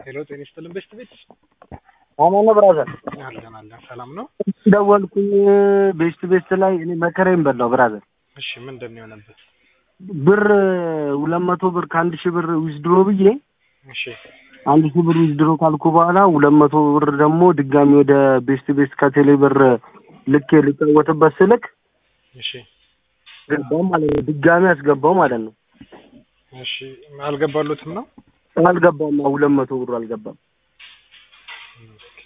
ሄሎ ጤና ይስጥልን ቤስት ቤት አማን ነው ብራዘር። አለን አለን ሰላም ነው። ደወልኩኝ ቤስት ቤስት ላይ እኔ መከራዬን በላው ብራዘር። እሺ ምንድን ነው የሆነበት? ብር ሁለት መቶ ብር ከአንድ ሺህ ብር ዊዝድሮ ብዬ እሺ አንድ ሺህ ብር ዊዝድሮ ካልኩ በኋላ ሁለት መቶ ብር ደግሞ ድጋሚ ወደ ቤስት ቤስት ከቴሌ ብር ልኬ ልጫወትበት ስልክ እሺ ገባው ማለት ነው። ድጋሚ አስገባው ማለት ነው። እሺ አልገባሉትም ነው አልገባም። ሁለት መቶ ብሩ አልገባም። ኦኬ።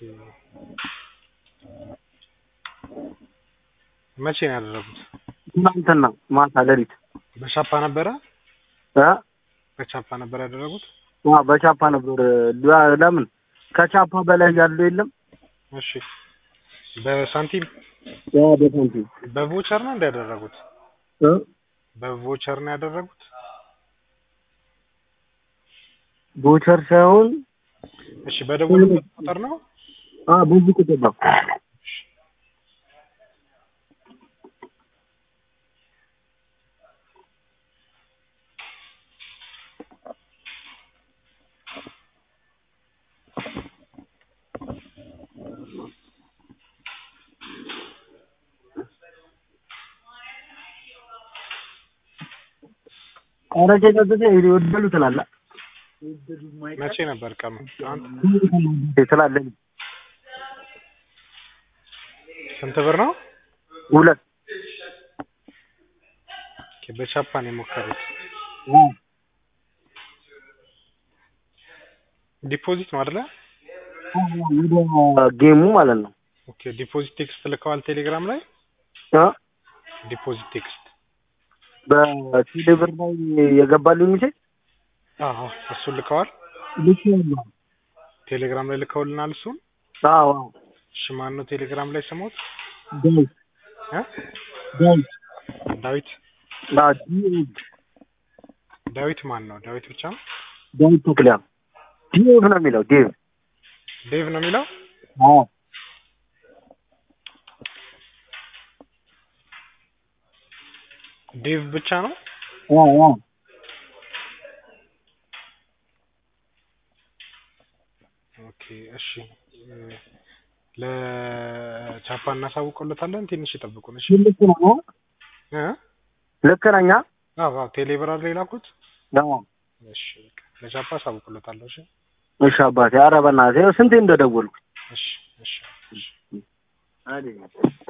መቼ ነው ያደረጉት? ትናንትና ማታ ሌሊት በቻፓ ነበረ እ በቻፓ ነበር ያደረጉት? አ በቻፓ ነበር። ለ- ለምን ከቻፓ በላይ ያለው የለም። እሺ በሳንቲም ያ በሳንቲም በቮቸር ነው እንዳያደረጉት? እ በቮቸር ነው ያደረጉት? ቦቸር ሳይሆን እሺ በደወሉበት ቁጥር ነው? አ ብዙ ቁጥር ነው። ኧረ ጀገዘ ይወደሉ ትላለህ መቼ ነበር ቀኑ? አንተ ትላለህ ስንት ብር ነው? ሁለት ኦኬ በቻፓ ነው የሞከሩት። ዲፖዚት ነው አይደለ? ወደ ጌሙ ማለት ነው። ኦኬ ዲፖዚት ቴክስት ልከዋል ቴሌግራም ላይ? እ ዲፖዚት ቴክስት በቴሌ ብር ላይ የገባልኝ ሚሴጅ አዎ እሱን ልከዋል። ልክ ነው። ቴሌግራም ላይ ልከውልናል እሱን። አዎ አዎ እሺ ማን ነው ቴሌግራም ላይ ስሞት? ዳዊት እ ዳዊት ዳዊት አዎ ዲኤድ ዳዊት ማን ነው? ዳዊት ብቻ ነው? ዳዊት ተክሊያ ዴቭ ነው የሚለው ዴቭ ዴቭ ነው የሚለው? አዎ ዴቭ ብቻ ነው? አዎ አዎ ኦኬ እሺ እ ለቻፓ እናሳውቀለታለን። ትንሽ ይጠብቁን እሺ። ልክ ነው እ ልክ ነኝ አ? አዎ አዎ ቴሌብር አይደል የላኩት? አዎ እሺ በቃ ለቻፓ አሳውቅለታለሁ። እሺ እሺ አባቴ ኧረ በእናትህ ስንቴ እንደደወልኩ እሺ እሺ እሺ አይደል